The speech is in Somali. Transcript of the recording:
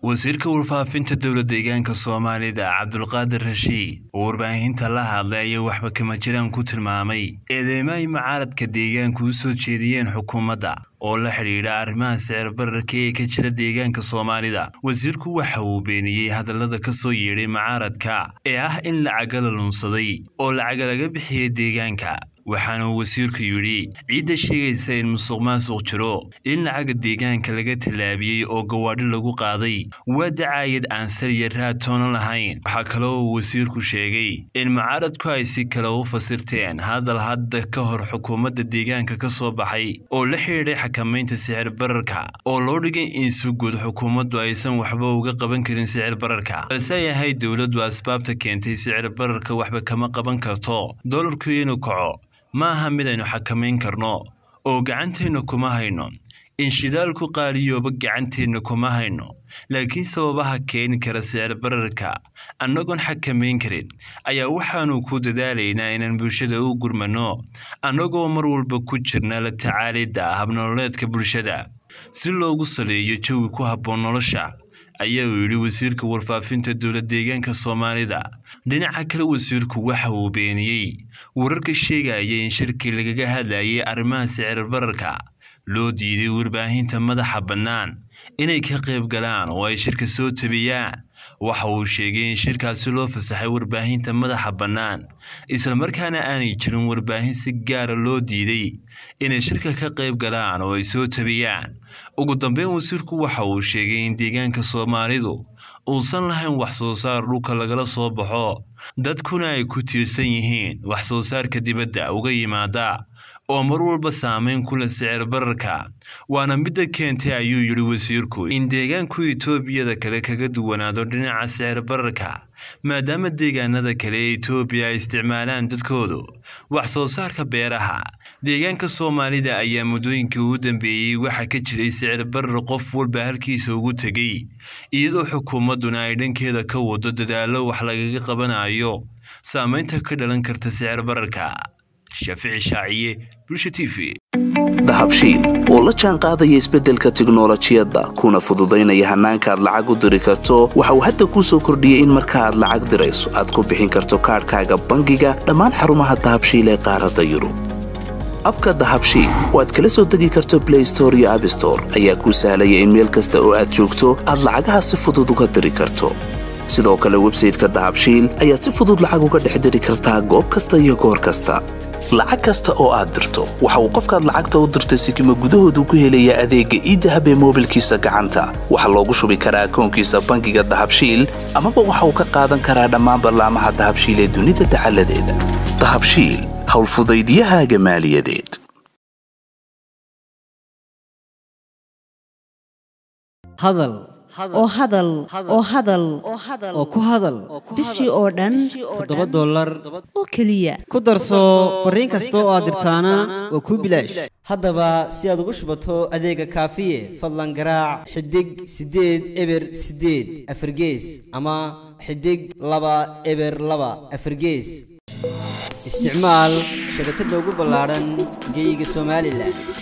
wasiirka warfaafinta dowla deegaanka soomaalida cabdulqaadir rashiid oo warbaahinta la hadlay ayaa waxba kama jiraan ku tilmaamay eedeymo ay mucaaradka deegaanku u soo jeediyeen xukuumadda oo la xidhiidha arrimaha sicir bararka ee ka jira deegaanka soomaalida wasiirku waxa uu beeniyey hadallada ka soo yeedhay mucaaradka ee ah in lacaga la lunsaday oo lacaga laga bixiyey deegaanka waxaana uu wasiirku yidhi ciidda sheegaysa in musuq maasuq jiro in lacaga deegaanka laga tallaabiyey oo gawaadhi lagu qaaday waa dacaayad aan saliya raad toonan lahayn waxaa kaloo uu wasiirku sheegay in mucaaradku ay si kale u fasirteen hadal hadda ka hor xukuumadda deegaanka ka soo baxay oo la xidhiidhay xakamaynta sicir bararka oo loo dhigay in si guud xukuumaddu aysan waxba uga qaban karin sicir bararka balse ay ahayd dowladdu asbaabta keentay sicir bararka waxba kama qaban karto dolarku inuu kaco ma aha mid aynu xakamayn karno oo gacanteenna kuma hayno in shidaalku qaaliyooba gacanteenna kuma hayno laakiin sababaha keeni kara sicir bararka annagoon xakamayn karin ayaa waxaannu ku dadaalaynaa inaan bulshada u gurmanno annagoo mar walba ku jirna la tacaalidda habnololeedka bulshada si loogu saleeyo jawi ku habboon nolosha ayaa uu yidhi wasiirka warfaafinta dowla deegaanka soomaalida dhinaca kale wasiirku waxa uu beeniyey wararka sheegaya in shirkii lagaga hadlayay arrimaha sicir bararka loo diiday warbaahinta madaxa bannaan inay ka qayb galaan oo ay shirka soo tabiyaan waxa uu sheegay in shirkaasi loo fasaxay warbaahinta madaxa bannaan islamarkaana aanay jirin warbaahin si gaara loo diiday inay shirka ka qayb galaan oo ay soo tabiyaan ugu dambeyn wasiirku waxa uu sheegay in deegaanka soomaalidu uusan lahayn wax soo saar dhulka lagala soo baxo dadkuna ay ku tiirsan yihiin wax soo saarka dibadda uga yimaada oo mar walba saamayn ku leh sicir bararka waana midda keentay ayuu yidhi wasiirku in deegaanku etoobiyada kale kaga duwanaado dhinaca sicir bararka maadaama deegaanada kale ee etoobiya ay isticmaalaan dadkoodu wax soo saarka beeraha deegaanka soomaalida ayaa muddooyinkii ugu dambeeyey waxaa ka jiray sicir barar qof walba halkiisa ugu tegey iyadoo xukuumadduna ay dhankeeda ka wado dadaallo wax lagaga qabanayo saamaynta ka dhalan karta sicir bararka shaafici shaaciye bulsha t v dahabshiil oo la jaan qaadaya isbeddelka tiknolojiyadda kuna fududaynaya hannaanka aad lacag u diri karto waxa uu hadda kuu soo kordhiyey in marka aad lacag dirayso aad ku bixin karto kaadhkaaga bangiga dhammaan xarumaha dahabshiil ee qaaradda yurub abka dahabshiil oo aad kala soo degi karto blay store iyo abstore ayaa kuu sahlaya in meel kasta oo aad joogto aad lacagaha si fudud uga diri karto sidoo kale websayteka dahabshiil ayaad si fudud lacag uga dhex diri kartaa goob kasta iyo goor kasta lacag kasta oo aad dirto waxa uu qofkaad lacagta u dirtay sikima gudahoodu ku helayaa adeegga iidahab ee moobilkiisa gacanta waxaa loogu shubi karaa akoonkiisa bangiga dahabshiil amaba waxa uu ka qaadan karaa dhammaan ballaamaha dahabshiil ee dunida dacaladeeda dahabshiil howlfudaydiyahaaga maaliyadeed hadal oo hadal oo hadal oo ku hadal bishii oo dhan toddoba dollar oo keliya ku darso fariin kasta oo aad dirtaana waa kuu bilaash haddaba si aad ugu shubato adeega kaafiye fadlan garaac xidig siddeed eber siddeed afargees ama xidig laba eber laba afargees isticmaal shabakadda ugu ballaadhan geyga somalilan